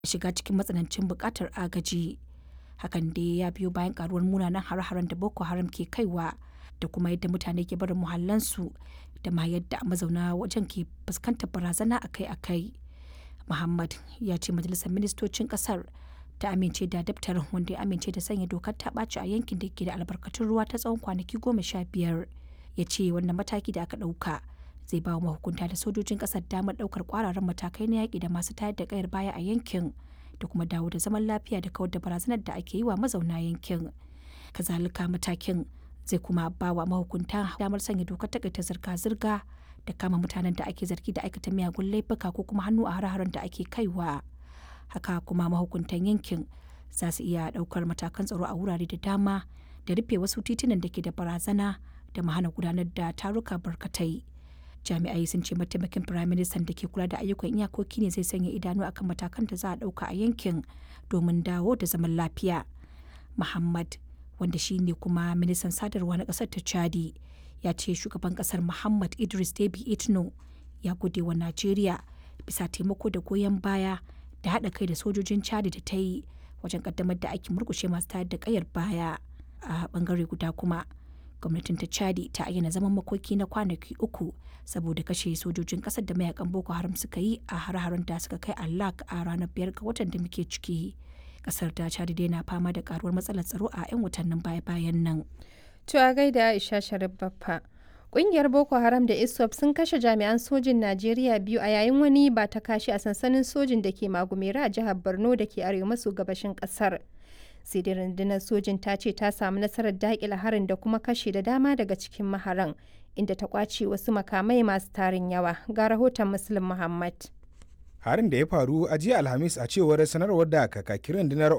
shiga cikin matsanancin buƙatar agaji. Hakan dai ya biyo bayan karuwar munanan hare-haren da Boko Haram ke kaiwa da kuma yadda mutane ke barin muhallansu da ma yadda mazauna wajen ke fuskantar barazana akai-akai. Muhammad ya ce majalisar ministocin kasar ta amince da daftarin wanda ya amince da sanya dokar ta ɓaci a yankin da ke da albarkatun ruwa ta tsawon kwanaki goma sha biyar. Ya ce wannan mataki da aka ɗauka zai ba wa mahukunta da sojojin ƙasar damar ɗaukar ƙwararren matakai na yaƙi da masu tayar da ƙayar baya a yankin da kuma dawo da zaman lafiya da kawar da barazanar da ake yi wa mazauna yankin. Kazalika matakin zai kuma ba wa mahukunta damar sanya dokar takaita zirga-zirga da kama mutanen da ake zargi da aikata miyagun laifuka ko kuma hannu a hare-haren da ake kaiwa. Haka kuma mahukuntan yankin za su iya ɗaukar matakan tsaro a wurare da dama da rufe wasu titunan da ke da barazana da mahana gudanar da taruka barkatai. Jami'ai sun ce mataimakin firaministan da ke kula da ayyukan iyakoki ne zai sanya idanu akan matakan da za a ɗauka a yankin domin dawo da zaman lafiya. Muhammad wanda shi ne kuma ministan sadarwa na ƙasar ta Chadi ya ce shugaban ƙasar Muhammad Idris Deby Itno ya gode wa Najeriya bisa taimako da goyon baya da haɗa kai da sojojin Chadi da ta yi wajen ƙaddamar da aikin murkushe masu tayar da ƙayar baya a ɓangare guda kuma. gwamnatin ta chadi ta ayyana zaman makoki na kwanaki uku saboda kashe sojojin kasar da mayakan boko haram suka yi a har-haren da suka kai allak a ranar biyar ga watan da muke ciki kasar ta chadi dai na fama da karuwar matsalar tsaro a 'yan watannin baya-bayan nan to a gaida aisha sharif baffa Ƙungiyar Boko Haram da ISWAP sun kashe jami'an sojin Najeriya biyu a yayin wani ba ta kashi a sansanin sojin da ke Magumera a jihar Borno da ke arewa maso gabashin ƙasar. sai dai rundunar sojin ta ce ta samu nasarar daƙile harin da kuma kashe da dama daga cikin maharan inda ta kwace wasu makamai masu tarin yawa ga rahoton muslim muhammad harin da ya faru a jiya alhamis a cewar sanarwar da kakakin rundunar